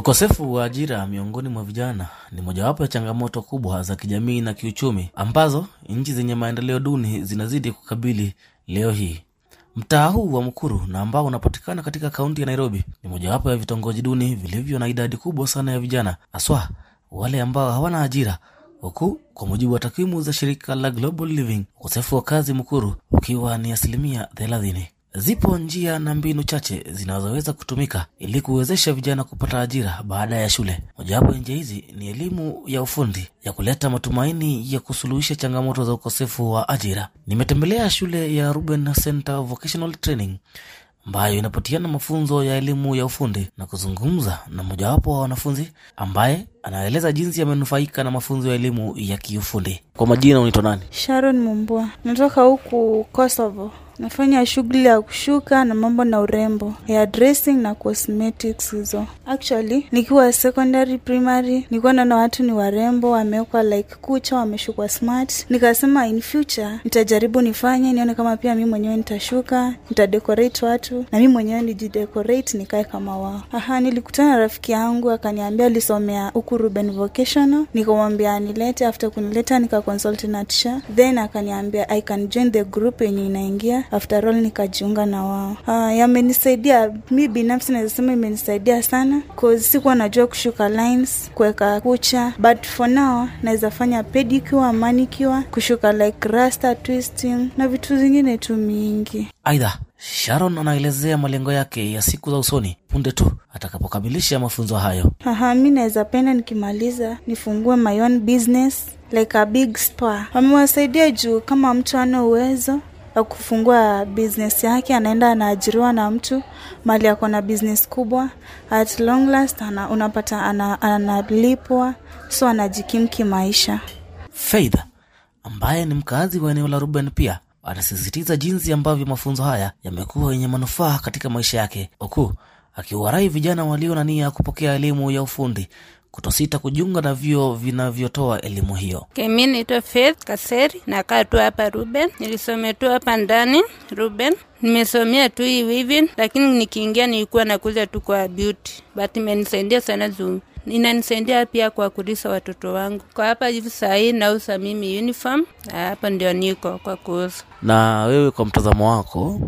Ukosefu wa ajira miongoni mwa vijana ni mojawapo ya changamoto kubwa za kijamii na kiuchumi ambazo nchi zenye maendeleo duni zinazidi kukabili leo hii. Mtaa huu wa Mukuru na ambao unapatikana katika kaunti ya Nairobi ni mojawapo ya vitongoji duni vilivyo na idadi kubwa sana ya vijana, haswa wale ambao hawana ajira, huku kwa mujibu wa takwimu za shirika la Global Living, ukosefu wa kazi Mukuru ukiwa ni asilimia thelathini. Zipo njia na mbinu chache zinazoweza kutumika ili kuwezesha vijana kupata ajira baada ya shule. Mojawapo ya njia hizi ni elimu ya ufundi ya kuleta matumaini ya kusuluhisha changamoto za ukosefu wa ajira. Nimetembelea shule ya Ruben Center Vocational Training ambayo inapatiana mafunzo ya elimu ya ufundi na kuzungumza na mojawapo wa wanafunzi ambaye anaeleza jinsi amenufaika na mafunzo ya elimu ya kiufundi. Kwa majina, unaitwa nani? Sharon Mumbua, natoka huku Kosovo. Nafanya shughuli ya kushuka na mambo na urembo ya dressing na cosmetics hizo. Actually, nikiwa secondary primary, nilikuwa naona watu ni warembo, wamewekwa like kucha, wameshukwa smart. Nikasema in future nitajaribu nifanye, nione kama pia mi mwenyewe nitashuka, nitadecorate watu na mi mwenyewe nijidecorate, nikae kama wao. Aha, nilikutana na rafiki yangu akaniambia alisomea huku Ruben Vocational, nikamwambia anilete. After kunileta nika consult na teacher, then akaniambia I can join the group yenye inaingia after all nikajiunga na wao. Uh, yamenisaidia mi binafsi naweza sema imenisaidia sana cause sikuwa najua kushuka lines, kuweka kucha, but for now naweza fanya pedicure, manicure, kushuka like rasta twisting na vitu zingine tu mingi. Aidha, Sharon anaelezea malengo yake ya siku za usoni punde tu atakapokamilisha mafunzo hayo. Aha, mi naweza penda nikimaliza nifungue my own business like a big spa. Wamewasaidia juu kama mtu ana uwezo wa kufungua business yake, anaenda anaajiriwa na mtu mali ako na business kubwa, at long last ana, unapata analipwa, ana so anajikimu kimaisha. Faith ambaye ni mkazi wa eneo la Ruben pia anasisitiza jinsi ambavyo mafunzo haya yamekuwa yenye manufaa katika maisha yake, huku akiwarai vijana walio na nia ya kupokea elimu ya ufundi kutosita kujiunga na vyuo vinavyotoa elimu hiyo. Mi naitwa Faith Kaseri, nakaa tu hapa Ruben. Nilisomea tu hapa ndani Ruben, nimesomea tu hii weaving, lakini nikiingia nilikuwa nakuja tu kwa beauty, but imenisaidia sana juu inanisaidia pia kwa kulisa watoto wangu. Kwa hapa hivi saa hii nauza mimi uniform, hapa ndio niko kwa kuuza. Na wewe kwa mtazamo wako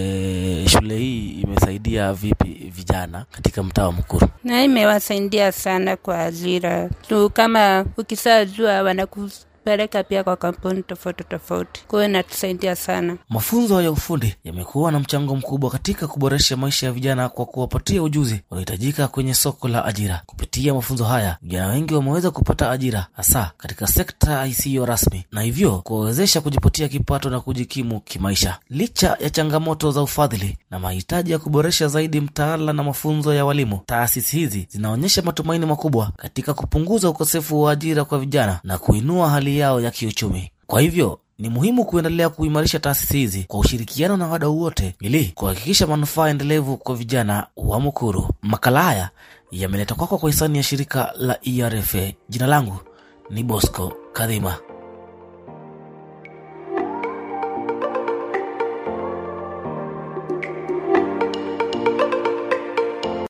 e, shule hii imesaidia vipi vijana katika mtaa wa Mukuru? Na imewasaidia sana kwa ajira tu, kama ukisajua wanaku peleka pia kwa kampuni tofauti tofauti, kwa hiyo inatusaidia sana. Mafunzo ya ufundi yamekuwa na mchango mkubwa katika kuboresha maisha ya vijana kwa kuwapatia ujuzi unaohitajika kwenye soko la ajira. Kupitia mafunzo haya, vijana wengi wameweza kupata ajira, hasa katika sekta isiyo rasmi, na hivyo kuwawezesha kujipatia kipato na kujikimu kimaisha. Licha ya changamoto za ufadhili na mahitaji ya kuboresha zaidi mtaala na mafunzo ya walimu, taasisi hizi zinaonyesha matumaini makubwa katika kupunguza ukosefu wa ajira kwa vijana na kuinua hali yao ya kiuchumi. Kwa hivyo ni muhimu kuendelea kuimarisha taasisi hizi kwa ushirikiano na wadau wote ili kuhakikisha manufaa endelevu kwa vijana wa Mukuru. Makala haya yameletwa kwako kwa hisani ya shirika la ERFA. Jina langu ni Bosco Kadhima.